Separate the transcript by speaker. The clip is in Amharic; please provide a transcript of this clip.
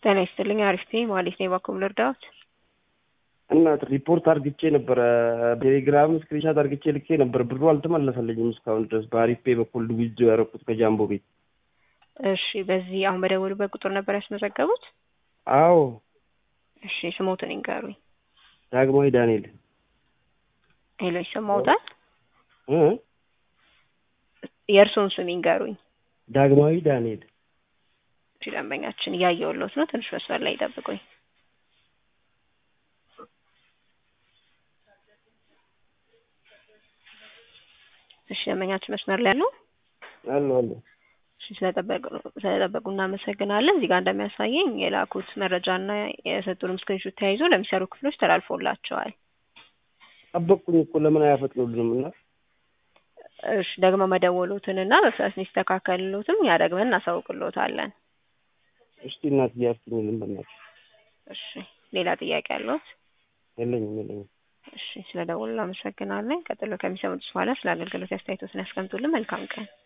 Speaker 1: ጤና ይስጥልኝ። አሪፍ ነኝ። ማለት ነው በኩል ልርዳዎት?
Speaker 2: እናት ሪፖርት አርግቼ ነበረ። ቴሌግራም ስክሪንሻት አርግቼ ልኬ ነበር። ብሩ አልተመለሰልኝም እስካሁን ድረስ በአሪፍ ፔ በኩል ውጅ ያደረኩት ከጃምቦ ቤት።
Speaker 1: እሺ፣ በዚህ አሁን በደወሉበት ቁጥር ነበር ያስመዘገቡት?
Speaker 2: አዎ።
Speaker 1: እሺ፣ ስሞትን ይንገሩኝ።
Speaker 2: ዳግማዊ ዳንኤል።
Speaker 1: ሄሎ፣ ይሰማዎታል?
Speaker 2: እ
Speaker 1: የእርስዎን ስም ይንገሩኝ።
Speaker 2: ዳግማዊ ዳንኤል።
Speaker 1: እሺ፣ ደንበኛችን እያየሁልዎት ነው። ትንሽ መስመር ላይ ይጠብቁኝ። እሺ፣ ደንበኛችን መስመር ላይ ያለው
Speaker 2: አለ አለ።
Speaker 1: እሺ፣ ስለጠበቁ እናመሰግናለን። እዚህ ጋር እንደሚያሳየኝ የላኩት መረጃና የሰጡንም ስክሪንሾት ተያይዞ ለሚሰሩ ክፍሎች ተላልፎላቸዋል።
Speaker 2: ጠበቅኩኝ እኮ ለምን አያፈጥኑልንም? እና
Speaker 1: እሺ ደግሞ መደወሉትን እና በፍጥነት እንዲስተካከልሎትም እኛ ደግመን እናሳውቅሎታለን።
Speaker 2: እስቲ እናት እያፍትኝልን በእናትሽ።
Speaker 1: እሺ ሌላ ጥያቄ አለዎት?
Speaker 2: የለኝም የለኝም።
Speaker 1: እሺ ስለ ደወሉ እናመሰግናለን። ቀጥሎ ከሚሰሙት በኋላ ስለ አገልግሎት አስተያየቶትን ያስቀምጡልን። መልካም ቀን።